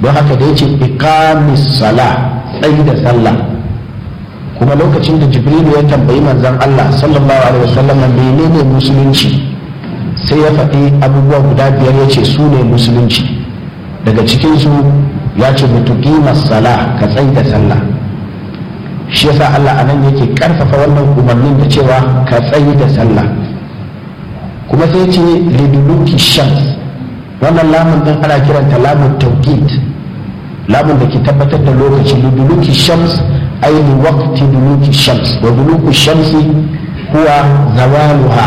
don haka da yace iqamis sala tsayi da sallah kuma lokacin da jibrilu ya tambayi manzon Allah sallallahu alaihi wasallam menene musulunci sai ya faɗi abubuwa guda biyar ya ce su ne musulunci daga cikinsu ya ce mutuqimas sala ka tsayi da sallah shi yasa Allah anan yake karfafa wannan umarnin da cewa ka tsayi da sallah kuma sai ce liduluki shams wannan lamun din ana kiranta lamun tawqit lamun da ke tabbatar da lokaci liduluki shams ay li waqti duluki shams wa duluku shamsi huwa zawaluha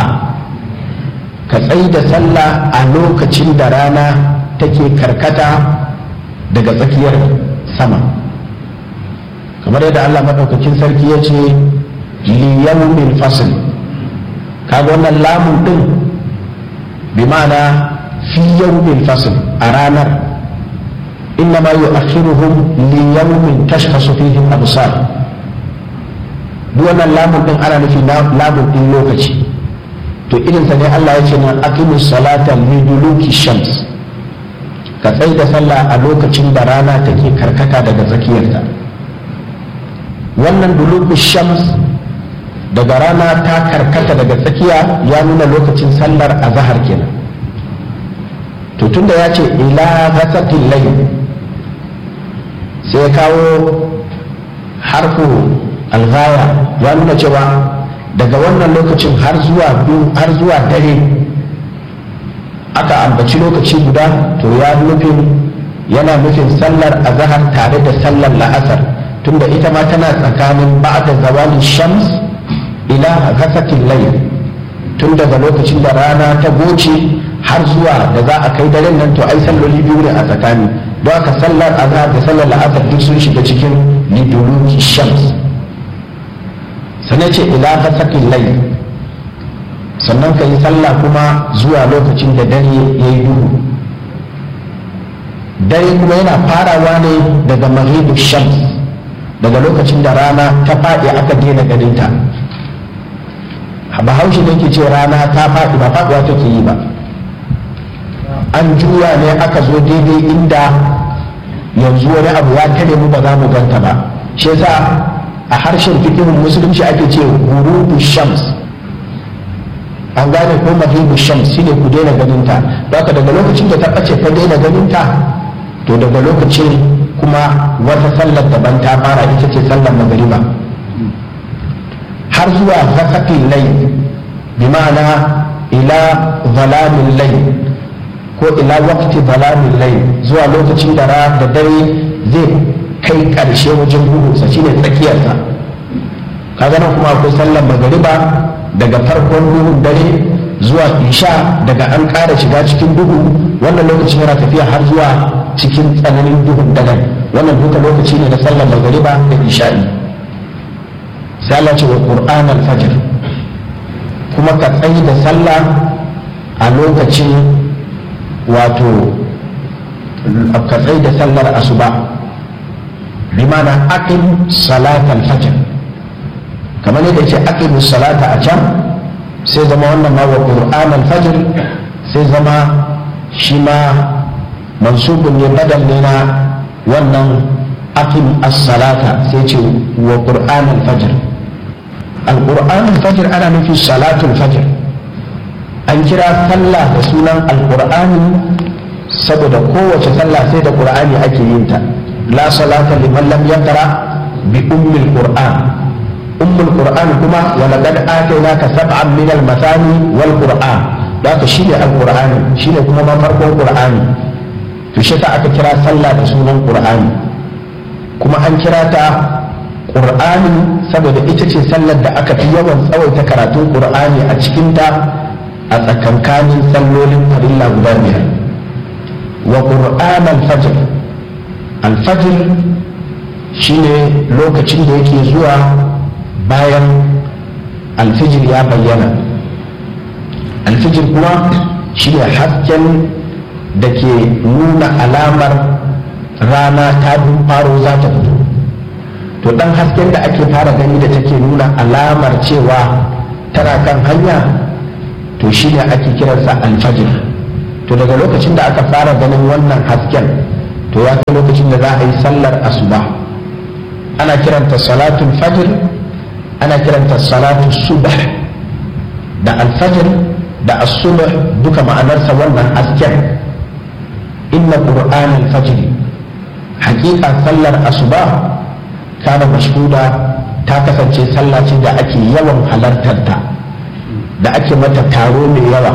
ka tsayi da sallah a lokacin da rana take karkata daga tsakiyar sama kamar yadda Allah maɗaukakin sarki ya ce liyawmin fasl kaga wannan lamun ɗin bi ma'ana fi yawmin fasl a ranar inna ma yu'akhiruhum li yawmin tashkhasu fihi al-absar duk wannan lamun ɗin ana nufi lamun ɗin lokaci to irin sa ne Allah ya ce na aqimus salata liduluki shams ka tsai da sallah a lokacin da rana take karkata daga tsakiyarta wannan dulubu shams daga rana ta karkata daga tsakiya ya nuna lokacin sallar azahar kenan to tunda ya ce ila ghasatil layl sai ya kawo harfu alghaya ya nuna cewa daga wannan lokacin har zuwa har zuwa dare aka ambaci lokaci guda to ya nufin yana nufin sallar azahar tare da sallar la'asar tunda ita ma tana tsakanin ba'da zawalin shams ila ghasatil layl tun daga lokacin da rana ta goce har zuwa da za a kai daren nan to ai salloli biyu ne a tsakani don haka sallar azhar da sallar la'asar duk sun shiga cikin liduluki shams sannan ce ila ghasatil layl sannan ka yi sallah kuma zuwa lokacin da dare ya yi duhu dare kuma yana farawa ne daga maghribus shams daga lokacin da rana ta faɗi aka daina ganinta bahaushe ne ke ce rana ta faɗi ba faɗuwa take yi ba an juya ne aka zo daidai inda yanzu wani abu ya tare mu ba za mu ganta ba shi yasa a harshen fikihun musulunci ake ce gurubu shams an gane ko maghibu shams shine ku daina ganinta haka daga lokacin da ta ɓace ta daina ganinta to daga lokacin kuma wata sallar daban ta fara ita ce sallar magariba har zuwa ghasaqil layl bi ma'ana ila zalamin layl ko ila waqti zalamin layl zuwa lokacin da ra da dare zai kai karshe wajen duhunsa shine tsakiyarsa kaga nan kuma akwai sallar magariba daga farkon duhun dare zuwa isha daga an ƙara shiga cikin duhu wannan lokacin yana tafiya har zuwa cikin tsananin duhun dare wannan duka lokaci ne na sallar magariba da isha'i sai Allah ce wa Qur'an al-fajr kuma ka tsayi da sallah a lokacin wato ka tsayi da sallar asuba bi ma'ana aqim salat al-fajr kamar yadda ce aqim salata a can sai zama wannan ma wa Qur'an al-fajr sai zama shi ma mansubun ne badal ne na wannan aqim as-salata sai ce wa Qur'an al-fajr al-Qur'an al-fajr ana nufi salatul fajr an kira sallah da sunan al-Qur'ani saboda kowace sallah sai da Qur'ani ake yin ta la salata liman lam yaqra bi ummi al-Qur'an ummi al-Qur'an kuma wa laqad atainaka sab'an min al-mathani wal Qur'an haka shine al-Qur'ani shine kuma ma farkon Qur'ani to shi ta aka kira sallah da sunan Qur'ani kuma an kira ta ƙur'ani saboda ita ce sallar da aka fi yawan tsawaita karatun ƙur'ani a cikinta a tsakankanin sallolin farilla guda biyar wa ƙur'an alfajir alfajir shine lokacin da yake zuwa bayan alfijir ya bayyana alfijir kuma shine hasken da ke nuna alamar rana ta faro za ta fito to dan hasken da ake fara gani da take nuna alamar cewa tana kan hanya to shine ake kiransa alfajir to daga lokacin da aka fara ganin wannan hasken to ya lokacin da za a yi sallar asuba ana kiranta salatul fajr ana kiranta salatu subh da alfajr da as-subh duka ma'anarsa wannan asken inna qur'an al-fajr haqiqa sallar asuba kana mashhuda ta kasance sallah ce da ake yawan halartar ta da ake mata taro mai yawa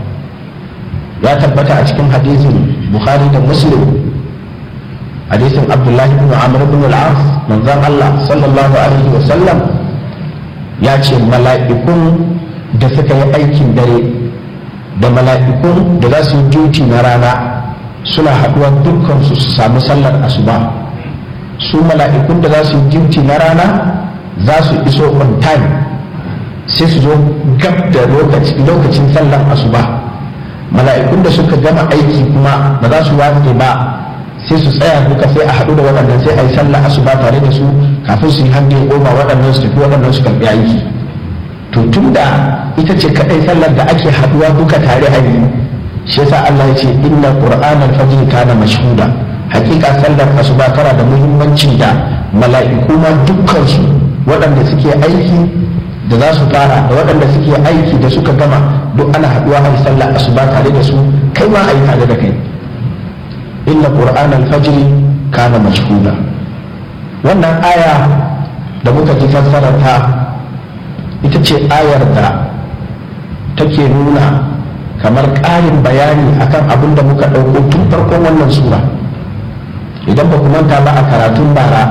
ya tabbata a cikin hadisin bukhari da muslim hadisin abdullahi ibn amr ibn al-as manzon Allah sallallahu alaihi wa sallam ya ce mala'ikun da suka yi aikin dare da mala'ikun da za su yi duty na rana suna haɗuwa dukkan su su samu sallar asuba su mala'ikun da za su yi duty na rana za su iso on time sai su zo gab da lokacin sallar asuba mala'ikun da suka gama aiki kuma ba za su watse ba sai su tsaya duka sai a haɗu da waɗannan sai a yi sallar asuba tare da su kafin su yi hannu goma waɗannan su tafi waɗannan su karɓi aiki to tun da ita ce kaɗai sallar da ake haɗuwa duka tare a yi shi yasa Allah ya ce inna qur'anal fajr kana mashhuda hakika sallar asuba tana da muhimmanci da mala'iku ma dukkan su waɗanda suke aiki da za su fara da waɗanda suke aiki da suka gama duk ana haɗuwa a sallar asuba tare da su kai ma a yi tare da kai inna qur'an al-fajr kana mashhuda wannan aya da muka ji fassarar ta ita ce ayar da take nuna kamar ƙarin bayani akan abin da muka ɗauko tun farkon wannan sura idan ba ku manta ba a karatun bara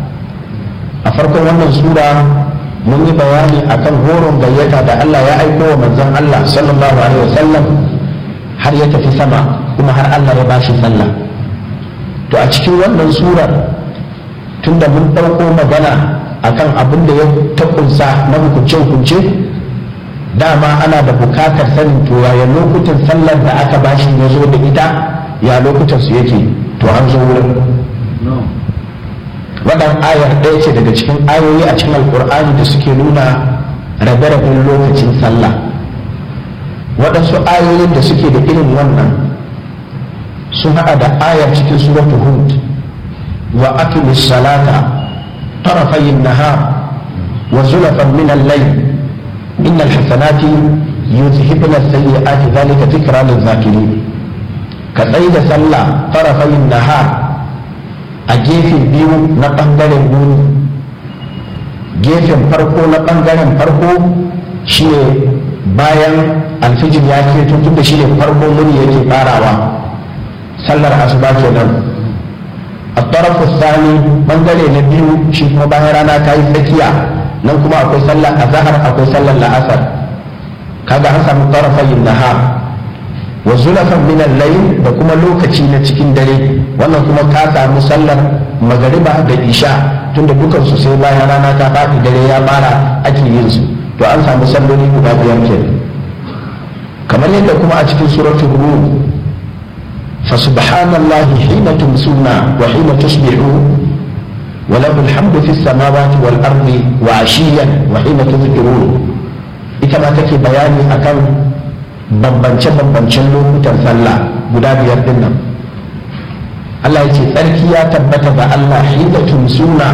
a farkon wannan sura mun yi bayani akan horon gayyata da Allah ya aiko wa manzon Allah sallallahu alaihi wasallam har ya tafi sama kuma har Allah ya bashi sallah to a cikin wannan surar tunda mun ɗauko magana akan abin da ya takunsa na hukunce-hukunce dama ana da bukatar sanin to ya lokutan sallar da aka bashi ya zo da ita ya lokutan su yake to an zo wurin wadan ayar ɗaya ce daga cikin ayoyi a cikin alkur'ani da suke nuna rabe-raben lokacin sallah waɗansu ayoyin da suke da irin wannan sun haɗa da ayar cikin suratul hud wa aqimis salata tarafayin nahar wa zulafan min al-layl innal hasanati yuzhibna as-sayyi'ati dhalika dhikra lil-zakirin ka tsaye da sallah tarafayin nahar a gefe biyu na ɓangaren wuni gefen farko na ɓangaren farko shine bayan alfijir ya ke tun da shine farko wuni yake farawa sallar asuba kenan a tarafu sani ɓangare na biyu shi kuma bayan rana ta yi tsakiya nan kuma akwai sallar azahar akwai sallar la'asar kaga an samu tarafayin nahar wa zulafan min al-layl da kuma lokaci na cikin dare wannan kuma ka samu sallar magariba da isha tunda dukan su sai bayan rana ta faɗi dare ya fara ake yin su to an samu salloli guda biyar ke kamar yadda kuma a cikin suratul rum fa subhanallahi hina tumsuna wa hina tusbihun wa lahu alhamdu fis samawati wal ardi wa ashiyan wa hina tuzhirun ita ma take bayani akan bambance-bambancen lokutan sallah guda biyar din nan Allah ya ce tsarki ya tabbata ga Allah hida tumsuna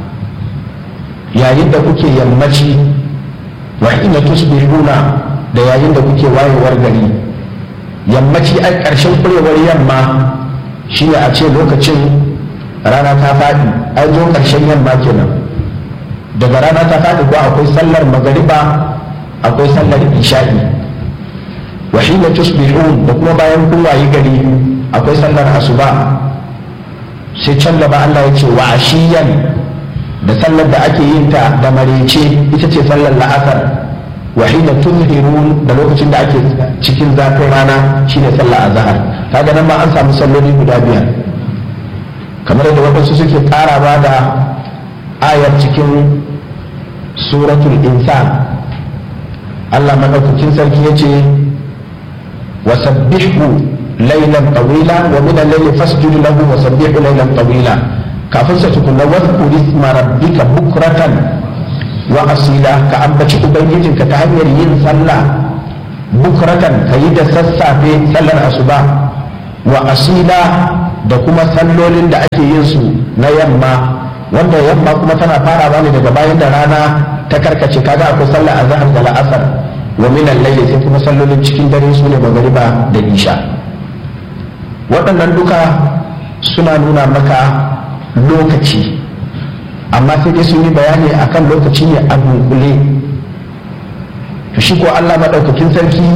yayin da kuke yammaci wa hina tusbihuna da yayin da kuke wayewar gari yammaci a ƙarshen kurewar yamma shine a ce lokacin rana ta faɗi an zo ƙarshen yamma kenan daga rana ta faɗi ko akwai sallar magariba akwai sallar isha'i wa hina tusbihun da kuma bayan kun wayi gari akwai sallar asuba sai can gaba Allah ya ce wa ashiyan da sallar da ake yin ta da marece ita ce sallar la'asar wa hina tuzhirun da lokacin da ake cikin zafin rana shine sallar azhar kaga nan ma an samu salloli guda biyar kamar da wadansu suke karawa da ayar cikin suratul insan Allah madaukakin sarki ya ce وسبحه ليلا طويلا ومن الليل فاسجد له وسبحه ليلا طويلا كافن ستكون واذكر اسم ربك بكرة وأصيلا كأنبتش أبيجين كتهنير ين صلى بكرة كيد سسا في صلى الأصباح وأصيلا da kuma sallolin da ake yin su na yamma wanda yamma kuma tana farawa ne daga bayan da rana ta karkace kaga akwai sallar azhar da la'asar wa min al-layli sai kuma sallolin cikin dare su ne magariba da isha waɗannan duka suna nuna maka lokaci amma sai dai sun yi bayani akan lokaci ne a dunkule to shi ko Allah maɗaukakin sarki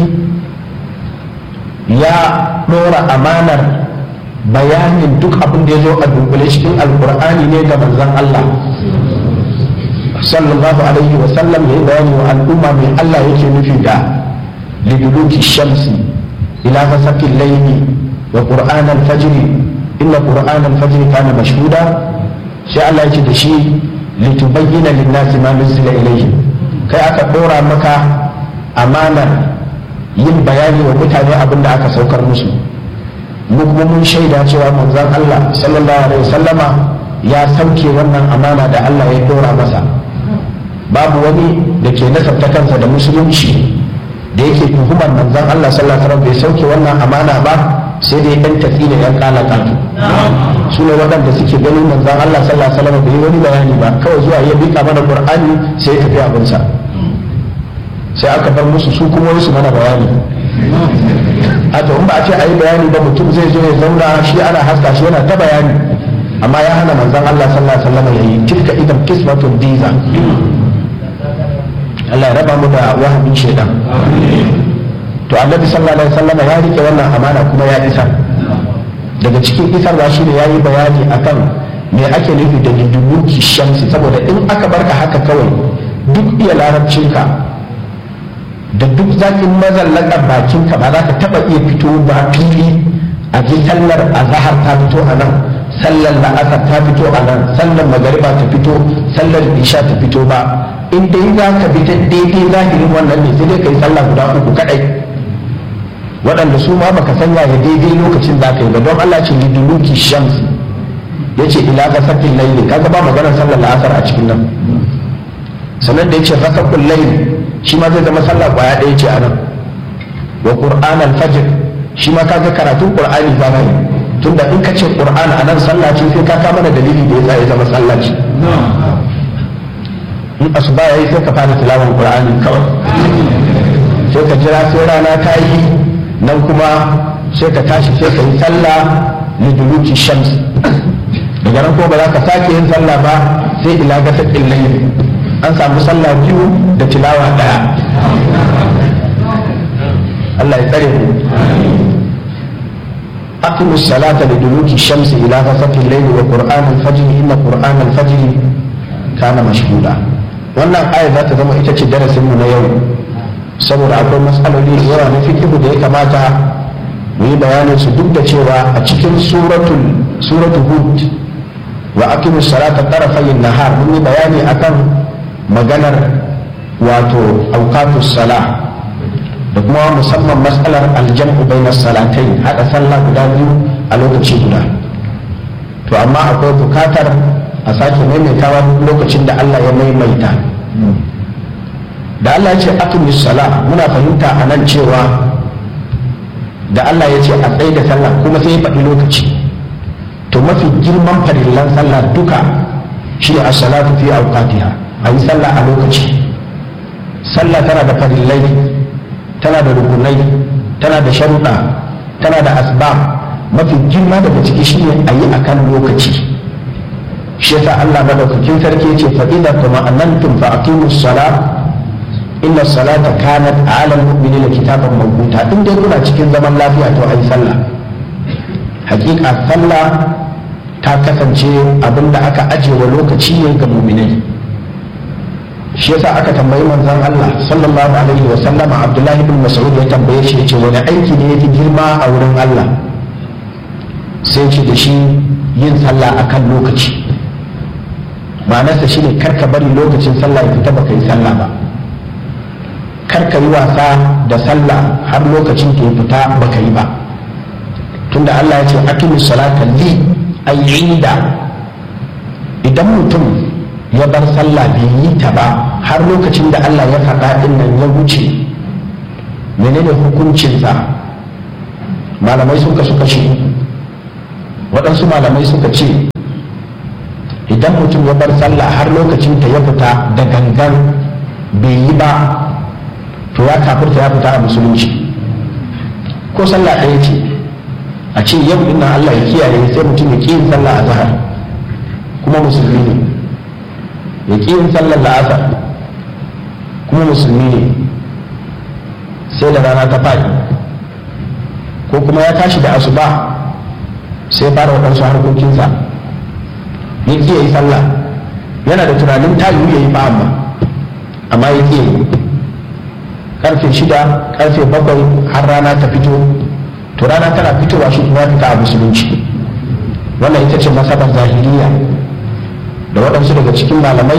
ya ɗora amanar bayanin duk abin da ya zo a dunkule cikin alkur'ani ne ga manzon Allah sallallahu alaihi wa sallam ya yi bayani wa al'umma mai Allah yake nufi da liduluki shamsi ila fasakin laini wa qur'an al-fajr inna qur'an al-fajr kana mashhuda sai Allah yake da shi litubayyana lin-nasi ma nuzila ilayhim kai aka dora maka amanar yin bayani wa mutane abin da aka saukar musu mu kuma mun shaida cewa manzon Allah sallallahu alaihi wasallama ya sauke wannan amana da Allah ya dora masa babu wani da ke nasabta kansa da musulunci da yake tuhumar manzon Allah sallallahu alaihi wasallam bai sauke wannan amana ba sai dai dan tafi da yan kala katu su ne waɗanda suke ganin manzon Allah sallallahu alaihi wasallam bai wani bayani ba kawai zuwa ya bika mana Qur'ani sai ya tafi abinsa sai aka bar musu su kuma wasu mana bayani a to in ba a ce a yi bayani ba mutum zai zo ya zauna shi ana haska shi yana ta bayani amma ya hana manzon Allah sallallahu alaihi wasallam ya yi tilka idan kismatun diza Allah ya raba mu da wahamin shaidan to annabi sallallahu alaihi wasallam ya rike wannan amana kuma ya isa daga cikin isarwa shi ne ya yi bayani akan me ake nufi da dindumuki shamsi saboda in aka barka haka kawai duk iya larabcinka da duk zakin mazallakar bakinka ba za ka taba iya fito ba fili a ji sallar azahar ta fito a nan sallar la'asar ta fito a nan sallar magariba ta fito sallar isha ta fito ba in dai za ka bi ta daidai zahirin wannan ne sai dai ka yi sallah guda uku kadai waɗanda su ma baka sanya ya daidai lokacin za ka yi ba don Allah ce liduluki shamsi ya ce ila gasakin laili kaga ba maganar sallar la'asar a cikin nan sannan da ya ce gasakun laili shi ma zai zama sallah kwaya ɗaya ce a nan wa qur'an al-fajr shi ma kaga karatun qur'ani za yi tunda in ka ce qur'an a nan sallah ce sai ka kama da dalili da yasa ya zama sallah ce in asuba yayi sai ka fara tilawan qur'ani kawai sai ka jira sai rana ta yi nan kuma sai ka tashi sai ka yi sallah liduluki shams daga nan kuma ba za ka sake yin sallah ba sai ila gasa layl an samu sallah biyu da tilawa daya Allah ya tsare ku أقم الصلاة لدلوك الشمس إلى غسق الليل وقرآن الفجر إن قرآن الفجر كان مشهودا wannan aya za ta zama ita ce darasin mu na yau saboda akwai matsaloli da yawa na fikihu da ya kamata mu yi bayanin su duk da cewa a cikin suratul suratul hud wa aqimu salata tarafayin nahar mun yi bayani akan maganar wato auqatus sala da kuma musamman matsalar aljam'u bainas salatai hada sallah guda biyu a lokaci guda to amma akwai bukatar a sake maimaitawa lokacin da Allah ya maimaita da Allah ya ce aqimus sala muna fahimta a nan cewa da Allah ya ce a tsaye da sallah kuma sai ya faɗi lokaci to mafi girman farillan sallah duka shi a salatu fi awqatiha a yi sallah a lokaci sallah tana da farillai tana da rukunai tana da sharuɗa tana da asbab mafi girma daga ciki shi ne a yi a kan lokaci shi yasa Allah madaukakin sarki ya ce fa idza tuma'annantum fa aqimus sala inna salata kanat 'ala al-mu'minina kitaban mawquta in dai kuna cikin zaman lafiya to ayi sallah hakika sallah ta kasance abinda aka ajiye wa lokaci ne ga mu'minai shi yasa aka tambayi manzon Allah sallallahu alaihi wa sallama Abdullah ibn Mas'ud ya tambaye shi yace wani aiki ne yafi girma a wurin Allah sai ce da shi yin sallah akan lokaci ma'anarsa shine kar ka bari lokacin sallah ya fita baka yi sallah ba kar ka yi wasa da sallah har lokacin ta ya fita baka yi ba tunda Allah ya ce aqimu salata li ayyinda idan mutum ya bar sallah bai yi ta ba har lokacin da Allah ya faɗa ɗin nan ya wuce menene hukuncinsa malamai sun kasu kashe waɗansu malamai suka ce idan mutum ya bar sallah har lokacin ta ya fita da gangan bai yi ba to ya kafirta ya fita a musulunci ko sallah ɗaya ce a ce yau ina Allah ya kiyaye sai mutum ya ƙi yin sallah a zahar kuma musulmi ne ya ƙi yin sallar la'asar kuma musulmi ne sai da rana ta faɗi ko kuma ya tashi da asuba sai fara waɗansu harkokinsa ya ƙi yi sallah yana da tunanin ta ya yi ba amma amma ya ƙi yi karfe shida karfe bakwai har rana ta fito to rana tana fitowa shi kuma fita a musulunci wannan ita ce masabar zahiriya da waɗansu daga cikin malamai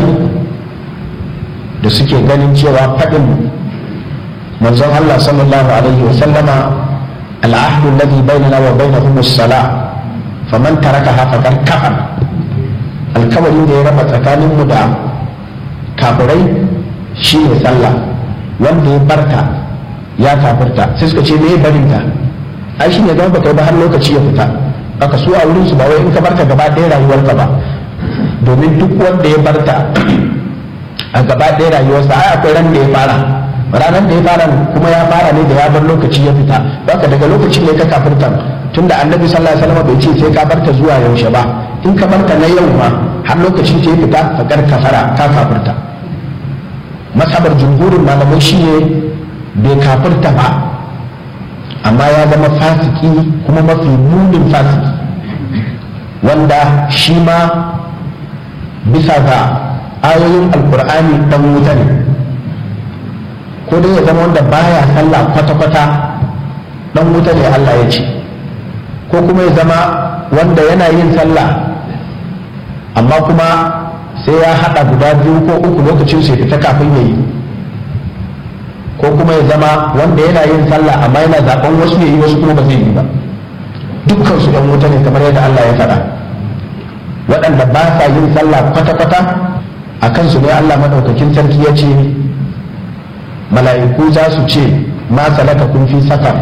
da suke ganin cewa faɗin manzon Allah sallallahu alaihi wa sallama al'ahdu alladhi bainana wa bainahum as-salah faman tarakaha faqad kafar alkawarin da ya raba tsakaninmu da kafirai shine sallah wanda ya barta ya kafirta sai suka ce me barinta ai shi ne zama baka ba har lokaci ya fita aka su a wurin su ba wai in ka barta gaba ɗaya rayuwarka ba domin duk wanda ya barta a gaba ɗaya rayuwarsa ai akwai ran da ya fara ranar da ya fara kuma ya fara ne da ya bar lokaci ya fita baka daga lokacin ne ka kafirta tunda annabi sallallahu alaihi wasallam bai ce sai ka barta zuwa yaushe ba in ka barta na yau ma har lokacin ta ya fita fakar kafara ka kafirta masabar jumhurin malamai shine bai kafirta ba amma ya zama fasiki kuma mafi munin fasiki wanda shi ma bisa ga ayoyin alkur'ani dan wuta ne ko dai ya zama wanda baya sallah kwata-kwata dan wuta ne Allah ya ce ko kuma ya zama wanda yana yin sallah amma kuma sai ya haɗa guda biyu ko uku lokacin sai fita kafin ya yi ko kuma ya zama wanda yana yin sallah amma yana zaben wasu ya yi wasu kuma ba zai yi ba dukkan su ɗan wuta ne kamar yadda Allah ya faɗa waɗanda ba sa yin sallah kwata-kwata a kansu ne Allah maɗaukakin sarki ya ce mala'iku za su ce ma salaka kun fi safar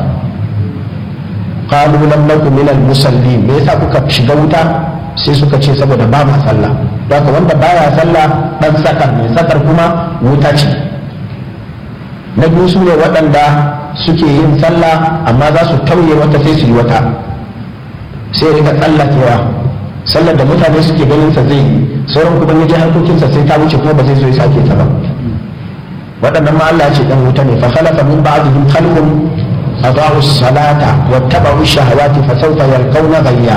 qalu lam nakum minal musallin me yasa kuka shiga wuta sai suka ce saboda ba ma sallah haka wanda baya sallah dan sakar ne sakar kuma wuta ce na biyu su ne waɗanda suke yin sallah amma za su tauye wata sai su yi wata sai rika tsallakewa sallar da mutane suke ganin sa zai yi sauran kuma ya je harkokinsa sai ta wuce kuma ba zai zo ya sake ta ba waɗannan ma Allah ce dan wuta ne fa khalafa min ba'dihim khalqun adaa'u as-salata wattaba'u ash-shahawati fa sawfa yalqawna ghayya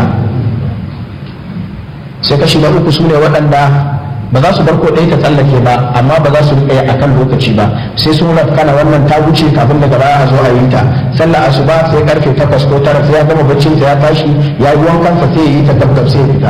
sai kashi na uku sune waɗanda ba za su bar ko ɗaya ta tsallake ba amma ba za su riƙa a kan lokaci ba sai sun rafkana wannan ta wuce kafin daga baya a zo a yi ta sallah asuba sai karfe takwas ko tara sai ya gama baccinsa ya tashi ya yi wankansa sai ya yi ta gabgab sai ya fita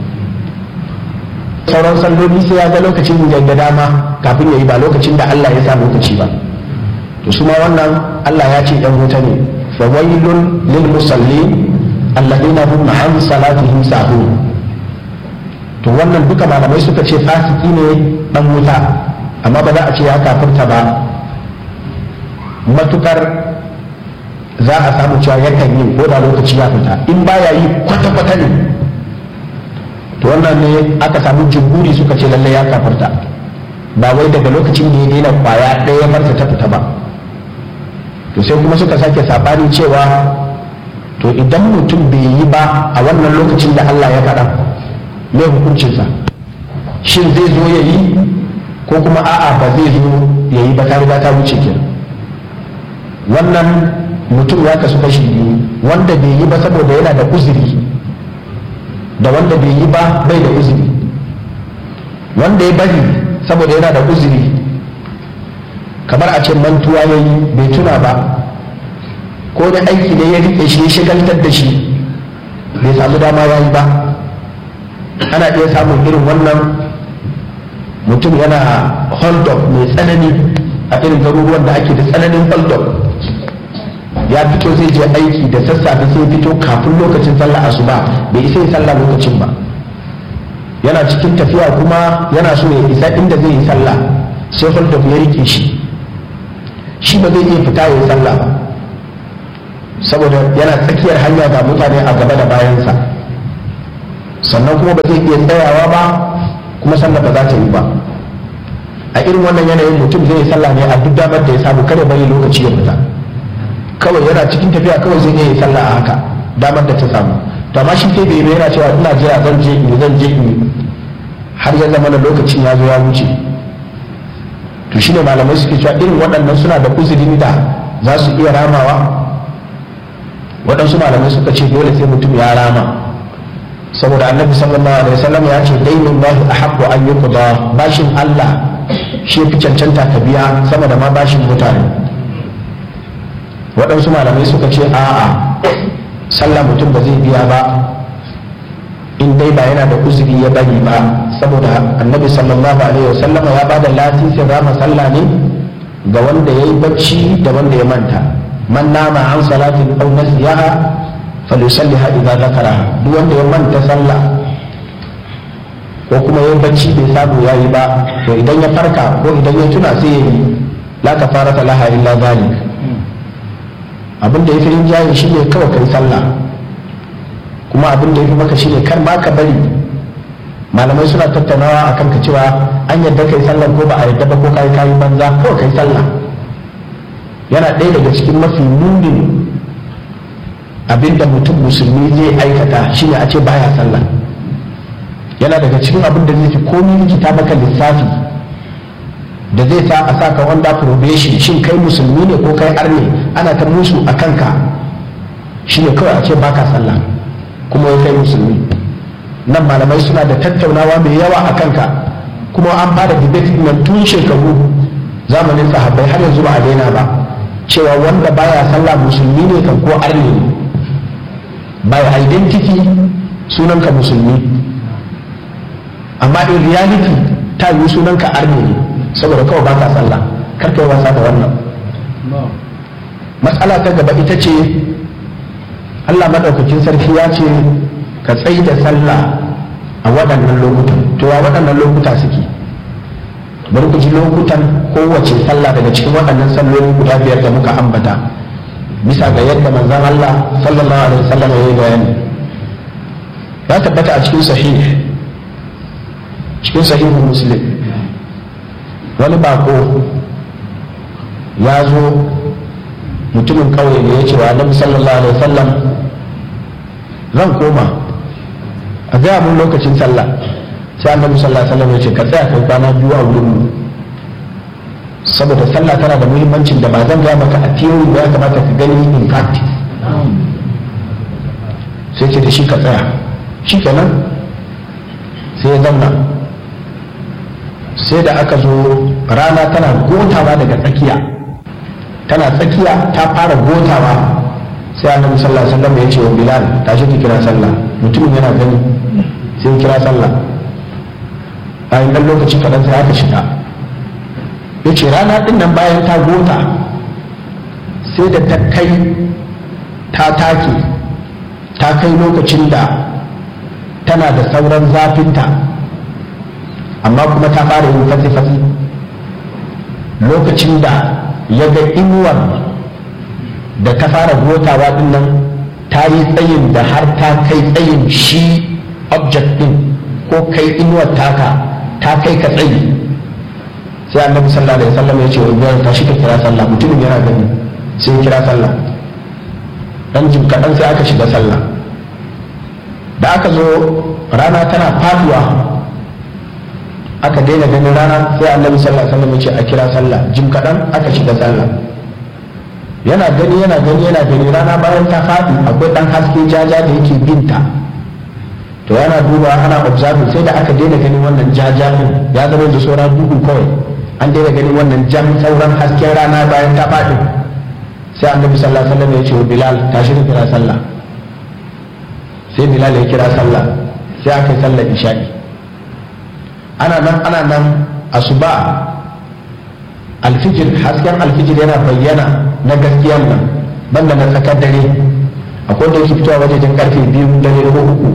sauran salloli sai ya ga lokacin da dama kafin ya yi ba lokacin da Allah ya sa lokaci ba to su ma wannan Allah ya ce ɗan wuta ne fa wailun lil musallin alladina hum an salatihim sahun to wannan duka malamai suka ce fasiki ne dan wuta amma ba za a ce ya kafirta ba matukar za a samu cewa yakan yi ko da lokaci ya fita in baya yi kwata-kwata ne to wannan ne aka samu jumhuri suka ce lallai ya kafirta ba wai daga lokacin da ya daina kwaya ɗaya ya barta ta fita ba to sai kuma suka sake sabani cewa to idan mutum bai yi ba a wannan lokacin da Allah ya faɗa mai hukuncinsa shin zai zo ya yi ko kuma a'a ba zai zo ya yi ba ta riga ta wuce ke wannan mutum ya kasu kashi biyu wanda bai yi ba saboda yana da uzuri da wanda bai yi ba bai da uzuri wanda ya bari saboda yana da uzuri kamar a ce mantuwa ya yi bai tuna ba ko da aiki ne ya riƙe shi ya shigaltar da shi bai samu dama ya yi ba ana iya samun irin wannan mutum yana hold up mai tsanani a irin garuruwan da ake da tsananin hold up ya fito zai je aiki da sassafe sai fito kafin lokacin sallah asuba bai isa yi sallah lokacin ba yana cikin tafiya kuma yana so ya isa inda zai yi sallah sai hold up ya rike shi shi ba zai iya fita ya yi sallah ba saboda yana tsakiyar hanya ga mutane a gaba da bayansa sannan kuma ba zai iya tsayawa ba kuma sallah ba za ta yi ba a irin wannan yanayin mutum zai yi sallah ne a duk damar da ya samu kada bari lokaci ya fita kawai yana cikin tafiya kawai zai iya yi sallah a haka damar da ta samu to amma shi sai bai yi yana cewa ina jira zan je in zan je in har ya zama na lokacin ya zo ya wuce to shine malamai suke cewa irin waɗannan suna da uzurin da za su iya ramawa waɗansu malamai suka ce dole sai mutum ya rama saboda annabi sallallahu alaihi wasallam ya ce dainin lahi ahaqqu an yuqda bashin Allah shi fi cancanta ka biya sama da ma bashin mutane waɗansu malamai suka ce a'a sallah mutum ba zai biya ba in dai ba yana da uzuri ya bari ba saboda annabi sallallahu alaihi wasallama ya bada lasisin rama sallah ne ga wanda ya yi bacci da wanda ya manta man nama an salatin aw nasiyaha falyusalliha idza zakaraha duk wanda ya manta sallah ko kuma ya bacci bai samu ya yi ba to idan ya farka ko idan ya tuna sai ya yi la kafarata laha illa zalik abin da ya fi rinjaye shi ne kawai kai sallah kuma abin da ya fi maka shi ne kar ma ka bari malamai suna tattaunawa a kanka cewa an yadda kai sallah ko ba a yadda ba ko kai kayi banza kawai kai sallah yana ɗaya daga cikin mafi munin abin da mutum musulmi zai aikata shi ne a ce baya sallah yana daga cikin abin da zai fi komi likita maka lissafi da zai sa a sa ka wanda probation shin kai musulmi ne ko kai arne ana ta musu a kanka shi ne kawai a ce baka sallah kuma ya kai musulmi nan malamai suna da tattaunawa mai yawa a kanka kuma an fara debate nan tun shekaru zamanin sahabbai har yanzu ba a daina ba cewa wanda baya sallah musulmi ne kan ko arne ne by identity sunanka musulmi amma in reality ta yi sunanka arne ne saboda kawai baka sallah kar kai wasa da wannan matsala ta gaba ita ce Allah madaukakin sarki ya ce ka tsayi da sallah a waɗannan lokutan to a waɗannan lokuta suke bari ku ji lokutan kowace sallah daga cikin waɗannan salloli guda biyar da muka ambata bisa ga yadda manzon Allah sallallahu alaihi wasallam ya yi bayani ya tabbata a cikin sahih cikin sahihu muslim wani bako ya zo mutumin kauye ne ya ce wa annabi sallallahu alaihi wasallam zan koma a gaya mun lokacin sallah sai annabi sallallahu alaihi wasallam ya ce ka tsaya kai kwana biyu a wurin mu saboda sallah tana da muhimmancin da ba zan gaya maka a theory ba ya kamata ka gani in practice sai ce da shi ka tsaya shi kenan sai ya zauna sai da aka zo rana tana gotawa daga tsakiya tana tsakiya ta fara gotawa sai annabi sallallahu alaihi wasallam ya ce wa bilal tashi ki kira sallah mutumin yana gani sai ya kira sallah bayan dan lokaci kaɗan sai aka shiga ya ce rana ɗin nan bayan ta gota sai da ta kai ta take ta kai lokacin da tana da sauran zafinta amma kuma ta fara yin fatsi-fatsi lokacin da ya ga inuwar da ta fara gotawa din nan ta yi tsayin da har ta kai tsayin shi object din ko kai inuwar taka ta kai ka tsayi sai annabi sallallahu alaihi wasallam ya ce wa ibrahim ta shi ka kira sallah mutumin yana gani sai ya kira sallah dan jim kaɗan sai aka shiga sallah da aka zo rana tana faduwa aka daina ganin rana sai annabi sallallahu alaihi wasallam ya ce a kira sallah jim kaɗan aka shiga sallah yana gani yana gani yana gani rana bayan ta faɗi akwai ɗan haske jaja da yake binta to yana duba ana observing sai da aka daina ganin wannan jaja din ya zama da sauran duhu kawai an daina ganin wannan jan sauran hasken rana bayan ta faɗi sai annabi sallallahu alaihi wasallam ya ce wa bilal tashi ka kira sallah sai bilal ya kira sallah sai aka yi sallar isha'i ana nan ana nan asuba alfijir hasken alfijir yana bayyana na gaskiyar nan banda na tsakar dare akwai da yake fitowa wajejen karfe biyu dare ko uku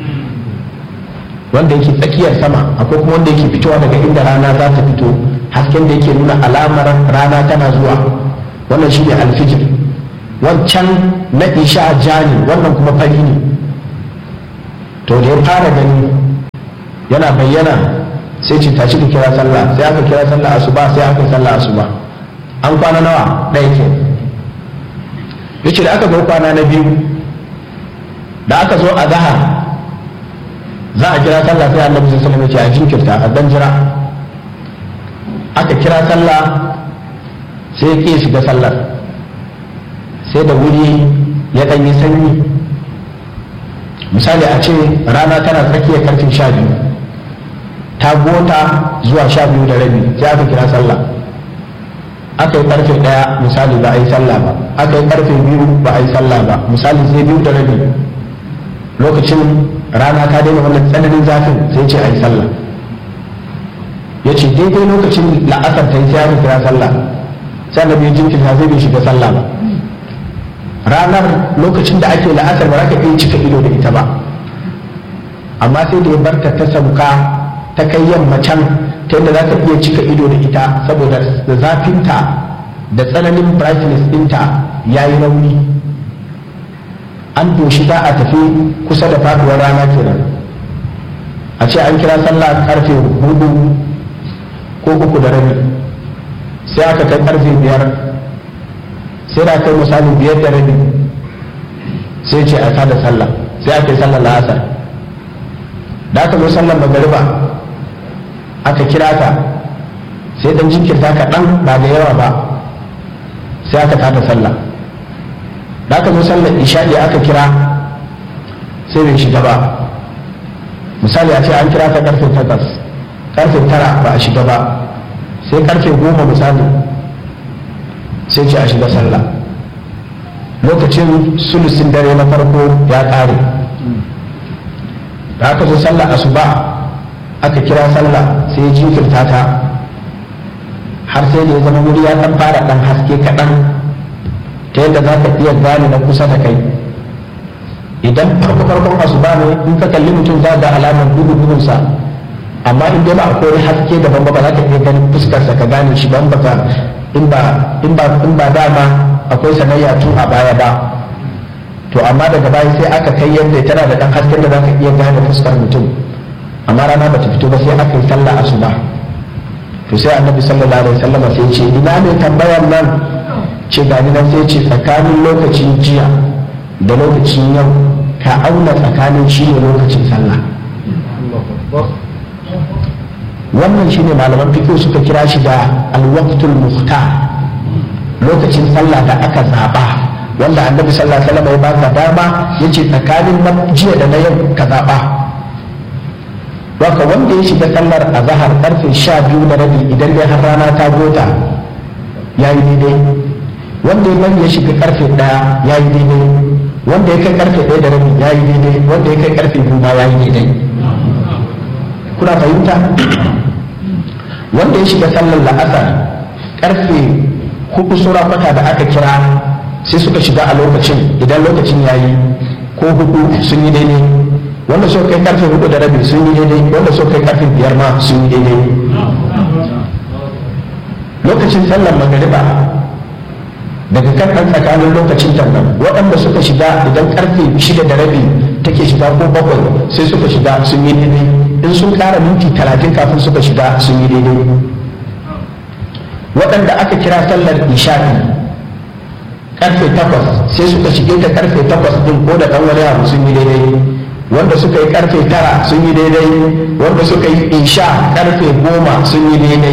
wanda yake tsakiyar sama akwai kuma wanda yake fitowa daga inda rana za ta fito hasken da yake nuna alamar rana tana zuwa wannan shine alfijir wancan na isha jani wannan kuma fari ne to da ya fara gani yana bayyana sai ce tashi ka kira sallah sai aka kira sallah asuba sai aka sallah asuba an kwana nawa ɗaya ke yace da aka zo kwana na biyu da aka zo a zahar za a kira sallah sai annabi sallallahu alaihi wasallam ya ce a jinkirta a dan jira aka kira sallah sai ke shiga sallar sai da wuri ya ɗan yi sanyi misali a ce rana tana tsakiyar karfin sha biyu ta gota zuwa sha biyu da rabi sai aka kira sallah aka yi karfe ɗaya misali ba a yi sallah ba aka yi karfe biyu ba a yi sallah ba misali sai biyu da rabi lokacin rana ta daina wannan tsananin zafin sai ce a yi sallah ya ce daidai lokacin la'asar ta yi sai aka kira sallah sai annabi ya jinkirta zai bai shiga sallah ba ranar lokacin da ake la'asar ba za ka iya cika ido da ita ba amma sai da ya barta ta sauka ta kai yamma can ta yadda za ka iya cika ido da ita saboda da zafinta da tsananin brightness ɗinta ya yi rauni an doshi za a tafi kusa da faduwar rana kenan a ce an kira sallah karfe hudu ko uku da rabi sai aka kai karfe biyar sai da kai misali biyar da rabi sai ce a da sallah sai aka yi sallar la'asar da aka zo sallar magariba aka kira ta sai dan jinkirta kaɗan ba da yawa ba sai aka tada sallah da aka zo sallar isha'i aka kira sai bai shiga ba misali a ce an kira ta karfe takwas karfe tara ba a shiga ba sai karfe goma misali sai ce a shiga sallah lokacin sulusin dare na farko ya ƙare da aka zo sallah asuba aka kira sallah sai ya jinkirta ta har sai da ya zama wuri ya ɗan fara ɗan haske kaɗan ta yadda za ka iya gane na kusa da kai idan farko farkon asuba ne in ka kalli mutum za ga alamar duhu duhunsa amma in dai ba akwai haske daban ba ba za ka iya ganin fuskarsa ka gane shi ban baka in ba in ba in ba dama akwai sanayya tun a baya ba to amma daga baya sai aka kai yadda tana da dan hasken da za ka iya gane fuskar mutum amma rana ba ta fito ba sai aka yi sallah asuba to sai annabi sallallahu alaihi wasallam sai ce ina ne tambayar nan ce ga ni nan sai ce tsakanin lokacin jiya da lokacin yau ka auna tsakanin shi ne lokacin sallah wannan shine malaman fiqh suka kira shi da alwaqtul muhtar lokacin sallah da aka zaba wanda annabi sallallahu alaihi wasallam ya baka dama yace tsakanin na jiya da na yau ka zaba Waka wanda ya shiga sallar azhar karfe 12 da rabi idan dai har rana ta gota yayi daidai wanda ya bari ya shiga karfe 1 yayi daidai wanda ya kai karfe 1 da rabi yayi daidai wanda ya kai karfe 2 ma yayi daidai kuna fahimta wanda ya shiga sallar la'asar karfe hudu sura kwata da aka kira sai suka shiga a lokacin idan lokacin ya yi ko hudu sun yi daidai wanda suka kai karfe hudu da rabi sun yi daidai wanda suka kai karfe biyar ma sun yi daidai lokacin sallar magariba daga kan ɗan tsakanin lokacin tannan waɗanda suka shiga idan karfe shida da rabi take shiga ko bakwai sai suka shiga sun yi daidai in sun ƙara minti talatin kafin suka shiga sun yi daidai waɗanda aka kira sallar isha'i karfe takwas sai suka shige ta karfe takwas din ko da ɗan wani abu sun yi daidai wanda suka yi karfe tara sun yi daidai wanda suka yi isha karfe goma sun yi daidai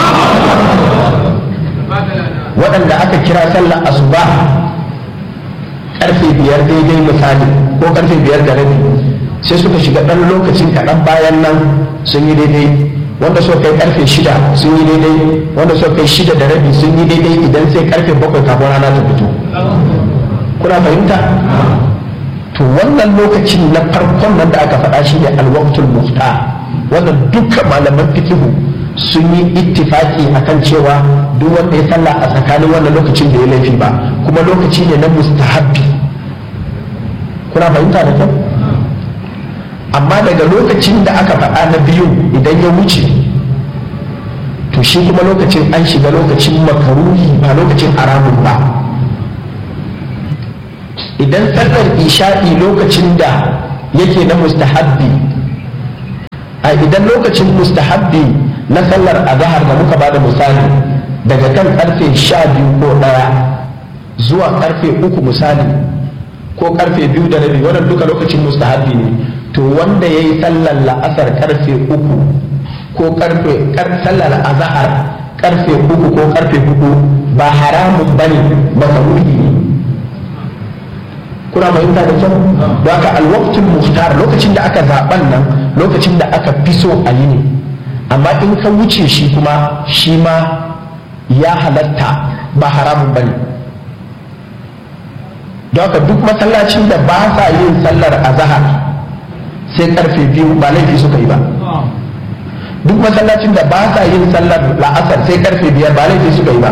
waɗanda aka kira sallar asuba karfe biyar daidai misali ko karfe biyar da rabi sai suka shiga ɗan lokacin kaɗan bayan nan sun yi daidai wanda suka kai karfe shida sun yi daidai wanda suka kai shida da rabi sun yi daidai idan sai karfe bakwai kafin rana ta fito kuna fahimta to wannan lokacin na farkon nan da aka faɗa shi ne alwaktul muhtar wannan dukkan malaman fikihu sun yi ittifaki akan cewa duk wanda ya sallah a tsakanin wannan lokacin da ya laifi ba kuma lokaci ne na mustahabbi kuna fahimta da kyau amma daga lokacin da aka faɗa na biyu idan ya wuce to shi kuma lokacin an shiga lokacin makaruhi ba lokacin haramun ba idan sallar isha'i lokacin da yake na mustahabbi a idan lokacin mustahabbi na sallar azahar da muka bada misali daga kan karfe sha biyu ko ɗaya zuwa karfe uku misali ko karfe biyu da rabi wannan duka lokacin mustahabbi ne to wanda ya yi sallar la'asar karfe uku ko karfe sallar azahar karfe uku ko karfe hudu ba haramun bane makaruhi ne kuna fahimta da kyau don haka alwaktul muhtar lokacin da aka zaben nan lokacin da aka fi so a yi ne amma in ka wuce shi kuma shi ma ya halatta ba haramun bane don haka duk masallacin da ba sa yin sallar azahar sai karfe biyu ba laifi suka yi ba duk masallacin da ba sa yin sallar la'asar sai karfe biyar ba laifi suka yi ba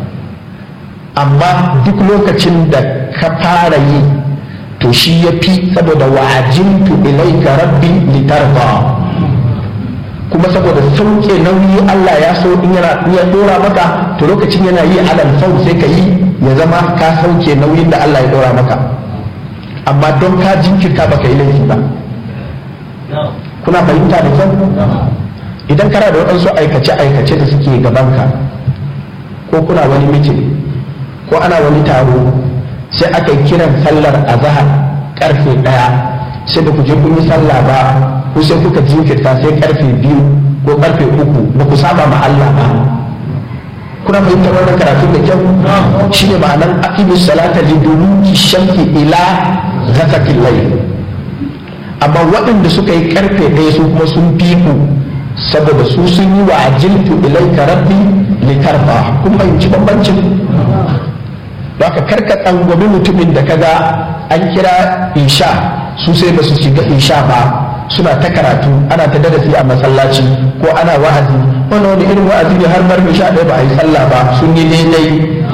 amma duk lokacin da ka fara yi to shi ya fi saboda wa'ajintu ilaika rabbi litarda kuma saboda sauke nauyi Allah ya so in yana ya dora maka to lokacin yana yi alal sau sai ka yi ya zama ka sauke nauyin da Allah ya dora maka amma don ka jinkirta baka yi laifi ba kuna fahimta da kyau idan kana da waɗansu aikace-aikace da suke gabanka ko kuna wani mitin ko ana wani taro sai aka yi kiran sallar azahar karfe ɗaya sai da ku je kun yi sallah ba ko sai kuka jinkirta sai karfe biyu ko karfe uku ba ku saba ma Allah ba kuna fahimtar wannan karatu da kyau shine ma'anar aqimus salata liduluki shamsi ila ghasaqil layl amma waɗanda suka yi karfe ɗaya su kuma sun fi ku saboda su sun yi wa ajiltu ilaika rabbi litarfa kun fahimci bambancin ba ka karka tsangwami mutumin da kaga an kira isha su sai ba su shiga isha ba suna ta karatu ana ta darasi a masallaci ko ana wa'azi wani wani irin wa'azi ne har bar sha ɗaya ba a yi sallah ba sun yi daidai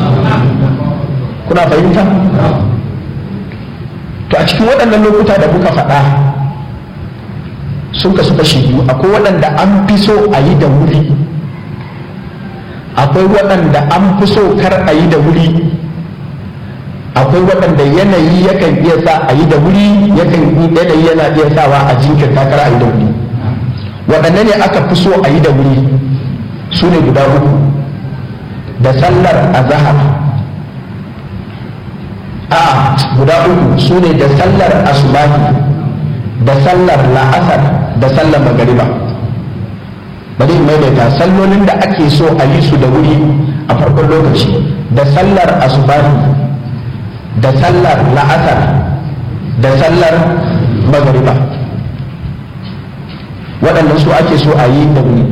kuna fahimta to a cikin waɗannan lokuta da muka faɗa sun kasu kashi biyu akwai waɗanda an fi so a yi da wuri akwai waɗanda an fi so kar a yi da wuri akwai waɗanda yanayi yakan iya sa a yi da wuri yakan yanayi yana iya sawa a jinkirta kar a yi da wuri waɗanne ne aka fi so a yi da wuri su ne guda uku da sallar azahar a guda uku su ne da sallar asubahi da sallar la'asar da sallar magariba bari in maimaita sallolin da ake so a yi su da wuri a farkon lokaci da sallar asubahi da sallar la'asar da sallar magariba waɗannan su ake so a yi da wuri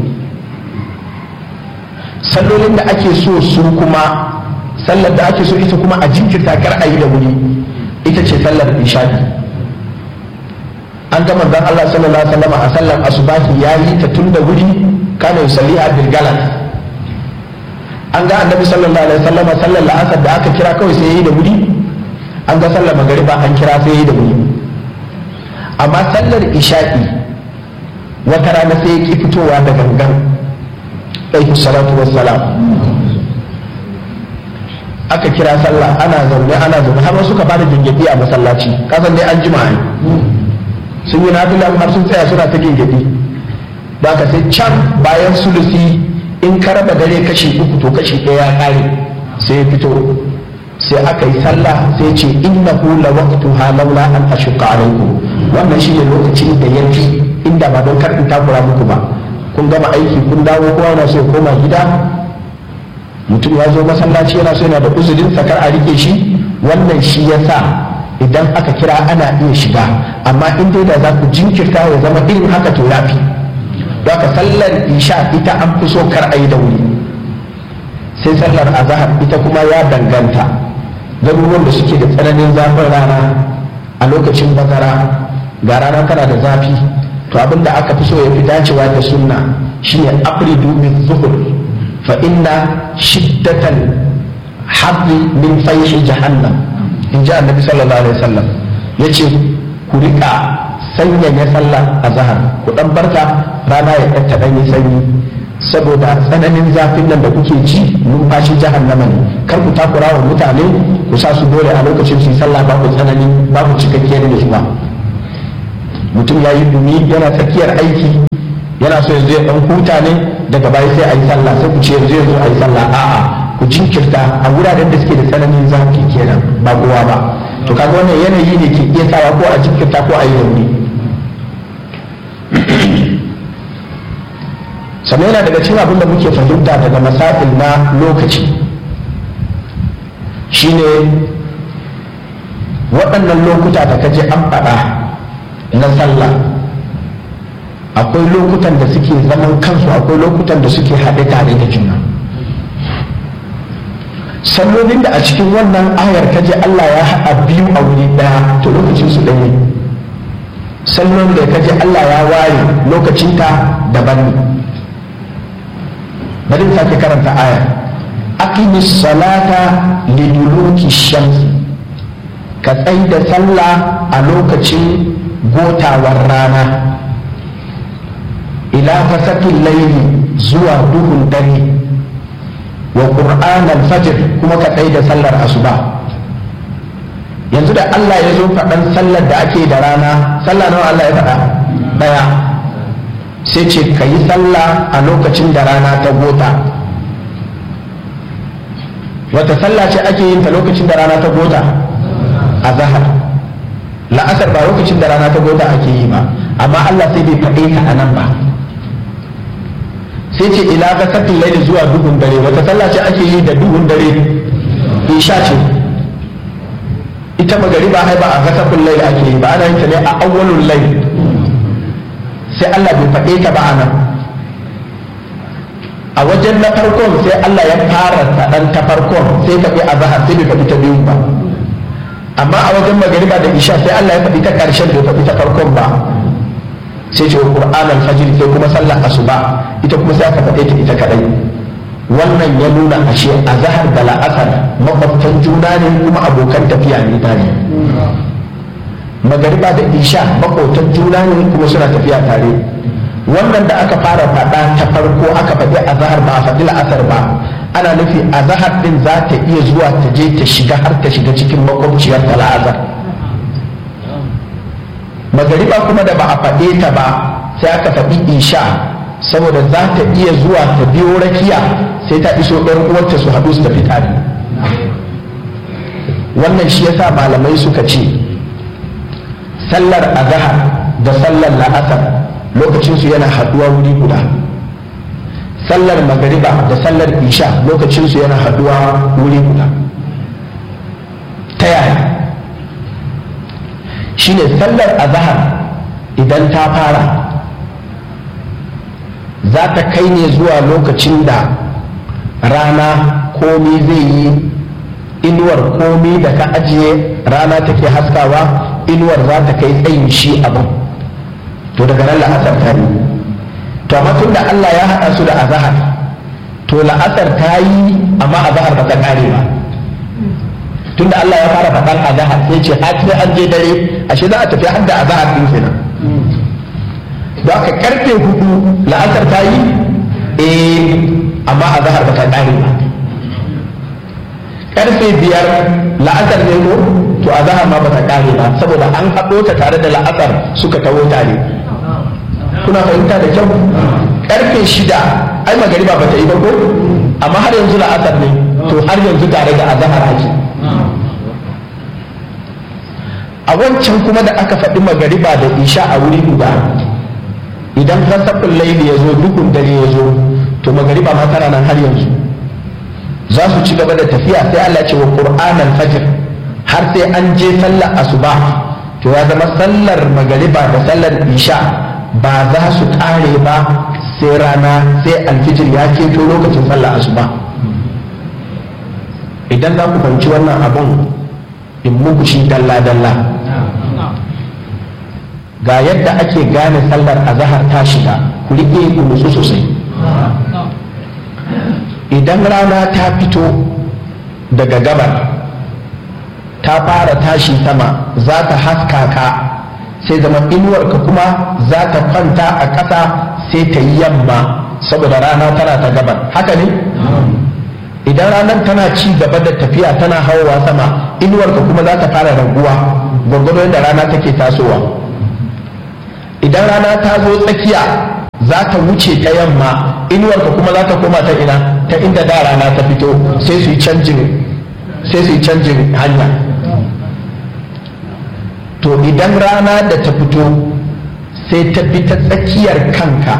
sallolin da ake so su kuma sallar da ake so ita kuma a jinkirta kar a yi da wuri ita ce sallar isha'i an ga manzon Allah sallallahu alaihi wasallam a sallar asubahi yayi ta tun da wuri kana yusalliha bil galat an ga annabi sallallahu alaihi wasallam sallar la'asar da aka kira kawai sai yayi da wuri an ga sallar magariba an kira sai yayi da wuri amma sallar isha'i wata rana sai ya ki fitowa da gangan alaihi salatu wassalam aka kira sallah ana zaune ana zaune har suka bada gingedi a masallaci kasan dai an jima ne sun yi nafila har sun tsaya suna ta gingedi ba ka sai can bayan sulusi in ka raba dare kashi uku to kashi ɗaya ya kare sai ya fito sai aka yi sallah sai ce innahu la waqtuha laula an ashqa alaikum wannan shine lokacin da yafi inda ba don kar in takura muku ba kun gama aiki kun dawo kowa na so ya koma gida mutum ya zo masallaci yana so yana da uzurin sakar a rike shi wannan shi ya sa idan aka kira ana iya shiga amma in dai da za ku jinkirta ya zama irin haka to yafi don haka sallar isha ita an fi so kar a yi da wuri sai sallar azahar ita kuma ya danganta garuruwan da suke da tsananin zafin rana a lokacin bazara ga rana tana da zafi to abin da aka fi so ya fi dacewa da sunna shine abridu min zuhur fa inna shiddatan habbi min fayhi jahannam in ji annabi sallallahu alaihi wasallam yace ku rika sanyaya sallah a zahar ku dan barka rana ya ɗan dan yi sanyi saboda tsananin zafin nan da kuke ji numfashi jahannama ne kar ku takura wa mutane ku sa su dole a lokacin su yi sallah babu tsanani babu cikakkiyar nutsuwa mutum ya yi dumi yana tsakiyar aiki yana so yanzu ya dan huta ne daga baya sai a yi sallah sai ku ce yanzu yanzu a yi sallah a'a ku jinkirta a wuraren da suke da tsananin zafi kenan ba kowa ba to kaga wannan yanayi ne ke iya sawa ko a jinkirta ko a yi rauni sannan yana daga cikin abin da muke fahimta daga masail na lokaci shine waɗannan lokuta da kaje an faɗa na sallah akwai lokutan da suke zaman kansu akwai lokutan da suke haɗe tare da juna sallolin da a cikin wannan ayar kaje Allah ya haɗa biyu a wuri ɗaya to lokacin su ɗaya sallolin da kaje Allah ya ware lokacinta daban ne bari in sake karanta aya aqimis salata liduluki shamsi ka tsai da sallah a lokacin gotawar rana ila fasakin laili zuwa duhun dare wa qur'an al-fajr kuma ka tsai da sallar asuba yanzu da Allah ya zo faɗan sallar da ake da rana sallah nawa Allah ya faɗa ɗaya sai ce ka yi sallah a lokacin da rana ta gota wata sallah ce ake yin ta lokacin da rana ta gota a zahar la'asar ba lokacin da rana ta gota ake yi ba amma Allah sai bai faɗe ta a nan ba sai ce ila ga sakin laili zuwa duhun dare wata sallah ce ake yi da duhun dare isha ce ita magariba ai ba a ga sakin laili ake yi ba ana yin ta ne a awwalul laili sai Allah bai faɗe ta ba a nan a wajen na farkon sai Allah ya fara saɗan ta farkon sai ka bi azahar sai bai faɗi ta biyu ba amma a wajen magariba da isha sai Allah ya faɗi ta ƙarshen bai faɗi ta farkon ba sai ce Qur'an al-fajr sai kuma sallar asuba ita kuma sai aka faɗe ta ita kadai wannan ya nuna ashe azahar da la'asar makwabtan juna ne kuma abokan tafiya ne tare magariba da isha makwabtan juna ne kuma suna tafiya tare wannan da aka fara faɗa ta farko aka faɗi azahar ba a faɗi la'asar ba ana nufi azahar din za ta iya zuwa ta je ta shiga har ta shiga cikin makwabciyar ta la'azar magariba kuma da ba a faɗe ta ba sai aka faɗi isha saboda za ta iya zuwa ta biyo rakiya sai ta iso ɗan uwarta su haɗu su tafi tare wannan shi yasa malamai suka ce sallar azahar da sallar la'asar lokacinsu yana haɗuwa wuri guda sallar magariba da sallar isha lokacinsu yana haɗuwa wuri guda ta yaya shine sallar azahar idan ta fara za ta kai ne zuwa lokacin da rana komi zai yi inuwar komi da ka ajiye rana take haskawa inuwar za ta kai tsayin shi abin to daga nan la'asar ta yi to amma tun da Allah ya haɗa su da azahar to la'asar ta yi amma azahar ba ta ƙare ba tun da Allah ya fara faɗan azahar sai ce har sai an je dare ashe za a tafi har da azahar din kenan da aka karfe hudu la'asar ta yi eh amma azahar ba ta ƙare ba karfe biyar la'asar ne ko to azahar ma ba ta ƙare ba saboda an haɗo ta tare da la'asar suka taho tare kuna fahimta da kyau karfe shida ai magariba ba ta yi ba ko amma har yanzu la'asar ne to har yanzu tare da azahar ake a wancan kuma da aka faɗi magariba da isha a wuri guda idan rasafin laili ya zo dukun dare ya zo to magariba ma tana nan har yanzu za su ci gaba da tafiya sai Allah ce wa qur'anan fajr har sai an je sallar asuba to ya zama sallar magariba da sallar isha ba za su ƙare ba sai rana sai alfijir ya keto lokacin sallar asuba idan za ku fahimci wannan abun in muku shi dalla-dalla ga yadda ake gane sallar azahar ta shiga ku riƙe ku nutsu sosai idan rana ta fito daga gabar ta fara tashi sama za ta haska ka sai zama inuwarka kuma za ta kwanta a ƙasa sai ta yi yamma saboda rana tana ta gabar haka ne idan ranar tana ci gaba da tafiya tana hawa sama inuwarka kuma za ta fara raguwa gwargwado yadda rana take tasowa idan rana ta zo tsakiya za ta wuce ta yamma inuwarka kuma za ta koma ta ina ta inda da rana ta fito sai su yi canjin sai su yi canjin hanya to idan rana da ta fito sai ta bi ta tsakiyar kanka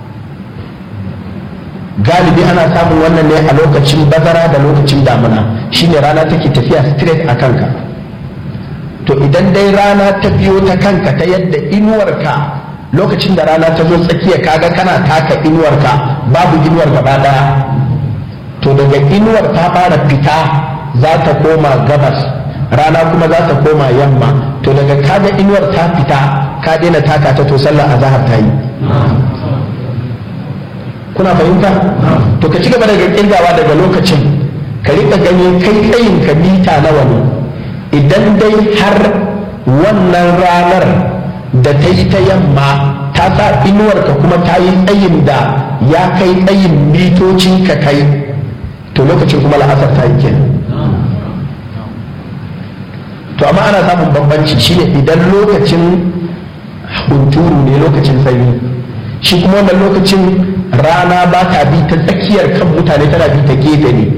galibi ana samun wannan ne a lokacin bazara da lokacin damuna shine rana take tafiya straight a kanka to idan dai rana ta biyo ta kanka ta yadda inuwarka lokacin da rana ta zo tsakiya kaga kana taka inuwarka babu inuwar gaba daya to daga inuwar ta fara fita za ta koma gabas rana kuma za ta koma yamma to daga kaga inuwar ta fita ka daina taka ta to sallar azahar ta yi kuna fahimta to ka ci gaba daga kirgawa daga lokacin ka rika gani kai tsayin ka mita nawa ne idan dai har wannan ranar da ta yi ta yamma ta sa inuwarka kuma ta yi tsayin da ya kai tsayin mitocin ka kai to lokacin kuma la'asar ta yi kenan to amma ana samun bambanci shine idan lokacin hunturu ne lokacin sanyi shi kuma wannan lokacin rana ba ta bi ta tsakiyar kan mutane tana bi ta gefe ne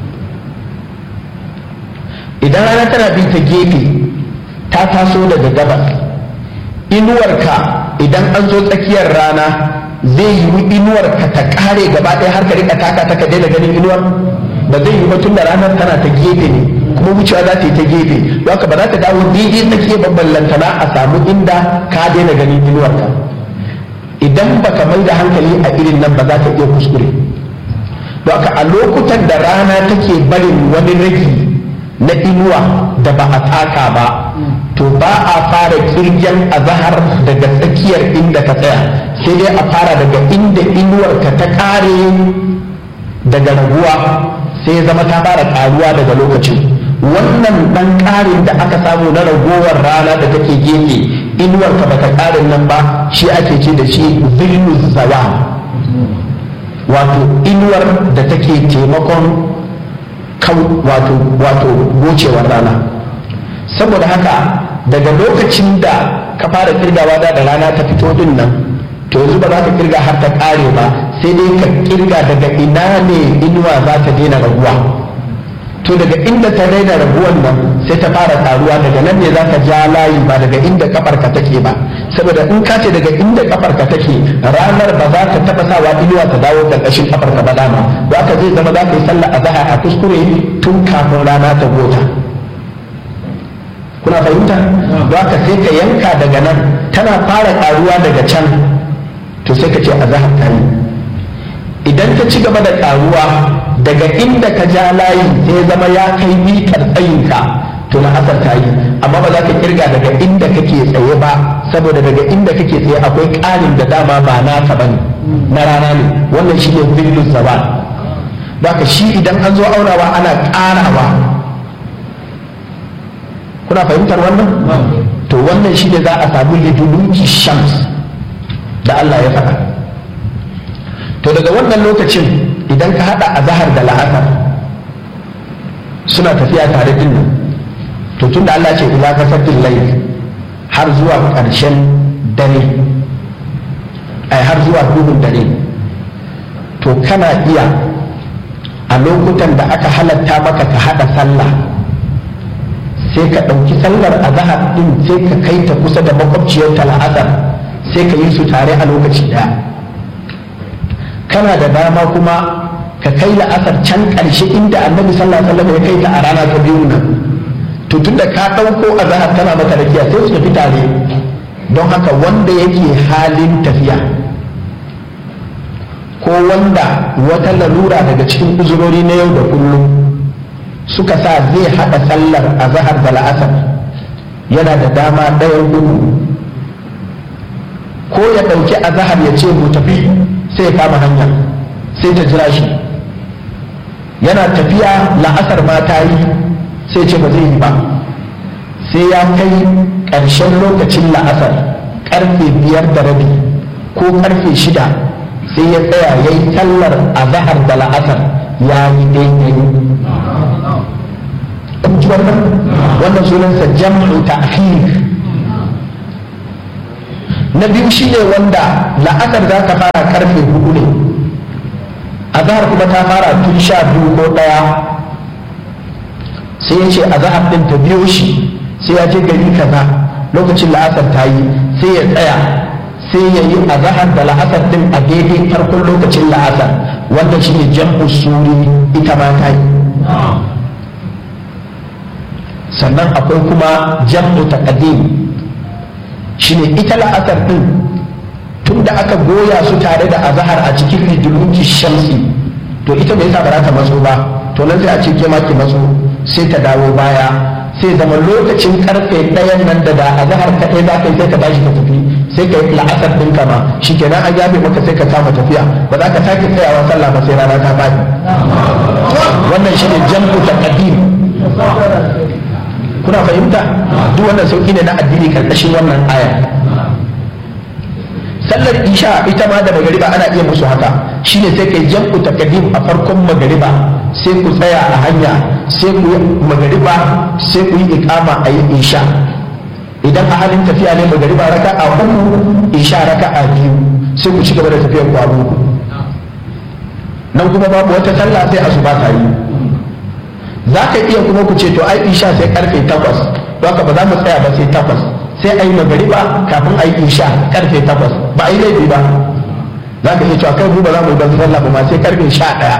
idan rana tana bi ta gefe ta taso daga gabas inuwarka idan an zo tsakiyar rana zai yi inuwarka ta kare gaba ɗaya har ka rika taka ta ka daina ganin inuwar ba zai yi ba tun da ranar tana ta gefe ne kuma wucewa za ta yi ta gefe don haka ba za ta dawo daidai tsakiyar babban lantana a samu inda ka daina ganin inuwarka idan baka mai da hankali a irin nan ba za ka iya kuskure don haka a lokutan da rana take barin wani ragi na inuwa da ba a taka ba to ba a fara kirgen azahar daga tsakiyar inda ka tsaya sai dai a fara daga inda inuwarka ta kare daga raguwa sai zama ta fara karuwa daga lokacin wannan dan karin da aka samu na ragowar rana da take gefe inuwarka bata karin nan ba shi ake ce da shi zillu zawa wato inuwar da take taimakon wato wato gocewar rana saboda haka daga lokacin da ka fara kirgawa da rana ta fito din nan to yanzu ba za ka kirga har ta kare ba sai dai ka kirga daga ina ne inuwa za ta daina raguwa to daga inda ta daina raguwan nan sai ta fara taruwa daga nan ne za ka ja layi ba daga inda kafarka take ba saboda in ka ce daga inda kafarka take ranar ba za ta taba sawa inuwa ta dawo karkashin kafarka ba dama za ka zai zama za ka yi sallah a zaha a kuskure tun kafin rana ta gota kuna fahimta za ka sai ka yanka daga nan tana fara karuwa daga can to sai ka ce a zahar ta yi idan ta ci gaba da karuwa daga inda ka ja layi sai zama ya kai mitar tsayinka to na asar ta yi amma ba za ka kirga daga inda kake tsaye ba saboda daga inda kake tsaye akwai ƙarin da dama ba naka bane na rana ne wannan shi ne zillus zawal ka shi idan an zo aunawa ana ƙarawa kuna fahimtar wannan to wannan shi ne za a samu liduluki shams da Allah ya faɗa to daga wannan lokacin idan ka haɗa a zahar da la'asar suna tafiya tare din nan to tun da Allah ce ila kasafin layl har zuwa ƙarshen dare ai har zuwa duhun dare to kana iya a lokutan da aka halatta maka ka haɗa sallah sai ka ɗauki sallar azahar ɗin sai ka kai ta kusa da makwabciyar ta la'asar sai ka yi su tare a lokaci ɗaya kana da dama kuma ka kai la'asar can ƙarshe inda annabi sallallahu alaihi wasallam ya kai ta a rana ta biyu nan to tunda ka ɗauko azahar tana maka rakiya sai su tafi tare don haka wanda yake halin tafiya ko wanda wata lalura daga cikin uzurori na yau da kullum suka sa zai haɗa sallar a zahar da la'asar yana da dama ɗayan gudu ko ya ɗauki a zahar ya ce mu tafi sai ya kama hanya sai ta jira shi yana tafiya la'asar ma ta yi sai ce ba zai yi ba sai ya kai ƙarshen lokacin la'asar ƙarfe biyar da rabi ko ƙarfe shida sai ya tsaya ya yi tallar a zahar da la'asar ya yi daidai ji wannan wannan sunansa jam'u ta'khir na biyu shine wanda la'asar za ka fara karfe hudu ne azahar kuma ta fara tun sha biyu ko ɗaya sai ya ce azahar ɗin ta biyo shi sai ya je gari kaza lokacin la'asar ta yi sai ya tsaya sai ya yi azahar da la'asar ɗin a daidai farkon lokacin la'asar wanda shine jam'u suri ita ma ta yi sannan akwai kuma jam'u taqdim shine ita la'asar din tun da aka goya su tare da azahar a cikin riduluki shamsi to ita bai sa ba ta matso ba to nan sai a ce ke ma ki matso sai ta dawo baya sai zama lokacin karfe ɗayan nan da da azahar kaɗai za ka yi sai ka tashi ka tafi sai ka yi la'asar ɗin kama shi kenan an yafe maka sai ka kama tafiya ba za ka sake tsayawa sallah ba sai rana ta faɗi wannan shine jam'u taqdim kuna fahimta duk wannan sauki ne na addini karkashin wannan aya sallar isha ita ma da magariba ana iya musu haka shine sai kai jam'u taqdim a farkon magariba sai ku tsaya a hanya sai ku yi magariba sai ku yi iqama a yi isha idan a halin tafiya ne magariba raka a uku isha raka a biyu sai ku ci gaba da tafiyar ku a uku nan kuma babu wata sallah sai asuba ta yi za ka iya kuma ku ce to ai isha sai karfe takwas to haka ba za mu tsaya ba sai takwas sai a yi magariba kafin a yi isha karfe takwas ba a yi laifi ba za ka iya cewa kai mu ba za mu yi ban sallah ba ma sai karfe sha ɗaya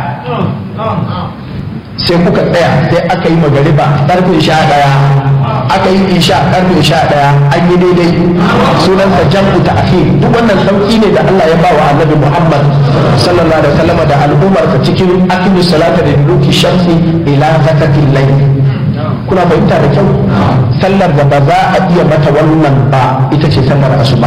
sai kuka tsaya sai aka yi magariba karfe sha ɗaya aka yi isha karfe sha ɗaya an yi daidai sunansa jam'u ta akhir duk wannan sauki ne da Allah ya ba wa annabi Muhammad sallallahu alaihi wasallam da al'ummarsa cikin akimu salata da duki shamsi ila zakatil layl kuna fahimta da kyau sallar da ba za a iya mata wannan ba ita ce sallar asuba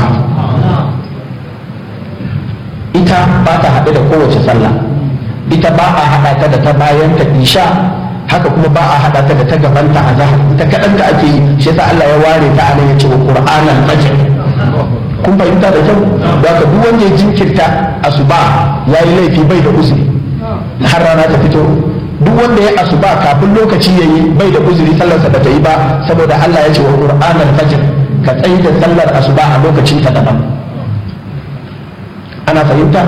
ita ba ta haɗe da kowace sallah ita ba a haɗa ta da ta bayan ta isha haka kuma ba a haɗa ta da ta gabanta a zahar ita kaɗan da ake yi shi yasa Allah ya ware ta anan ya ce wa Qur'anan fajr kun fahimta da kyau da ka duk wanda ya jinkirta asuba yayi laifi bai da uzuri har rana ta fito duk wanda ya asuba kafin lokaci yayi bai da uzuri sallarsa ba ta yi ba saboda Allah ya ce wa Qur'anan fajr ka tsayi da sallar asuba a lokacin ta daban ana fahimta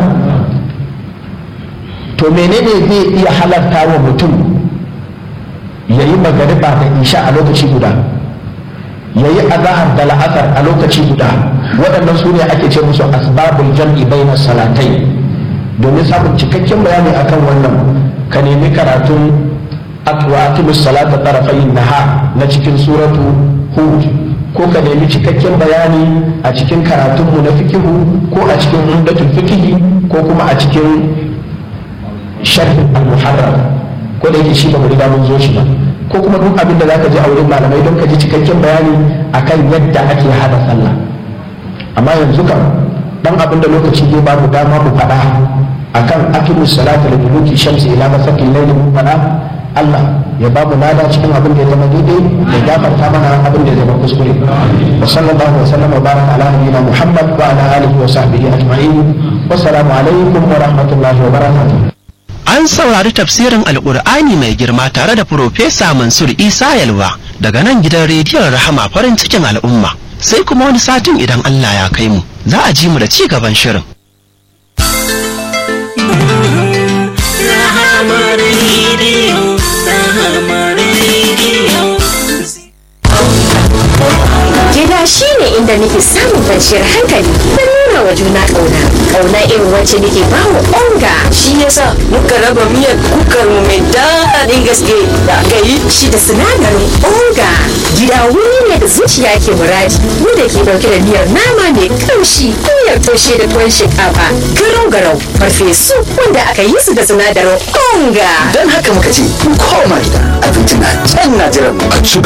to menene zai iya halarta wa mutum ya yi magariba da isha a lokaci guda ya yi azahar da la'asar a lokaci guda waɗannan su ne ake ce musu asbabul jam'i baina salatai domin samun cikakken bayani akan wannan ka nemi karatun atwaqimus salata tarafayin nahar na cikin suratu hud ko ka nemi cikakken bayani a cikin karatunmu na fikihu ko a cikin umdatul fikihi ko kuma a cikin sharhin al-muharrar ko da yake shi ba mu riga mun zo shi ba ko kuma duk abin da zaka ji a wurin malamai don ka ji cikakken bayani akan yadda ake hada sallah amma yanzu kam dan abin da lokaci zai ba mu dama mu faɗa akan aqimu salata li duluki shamsi ila masaqil layli mu faɗa Allah ya ba mu lada cikin abin da ya zama daidai ya gafarta mana abin da ya zama kuskure wa sallallahu wa sallam wa baraka ala nabiyyina Muhammad wa ala alihi wa sahbihi ajma'in wassalamu alaikum wa rahmatullahi wa barakatuh An saurari tafsirin Alƙur'ani mai girma tare da Profesa Mansur Isa Yalwa daga nan gidan rediyon Rahama farin cikin al'umma. Sai kuma wani satin idan Allah ya kai mu, za a ji mu da ci gaban shirin. Gida shi ne inda nake samun kwanciyar hankali da nuna wa juna ƙauna. Ƙauna irin wacce nake ba wa onga. shi yasa muka raba miyar kukar mu mai daɗin gaske da aka yi Shi da sinadarin onga. Gida wuri ne da zuciya ke muradi. Wanda ke ɗauke da miyar nama mai kamshi, miyar toshe da tuwon shinkafa, garau-garau, farfesu wanda aka yi su da sinadarin onga. don haka muka ce ku koma gida abinci na can na jiran mu a ci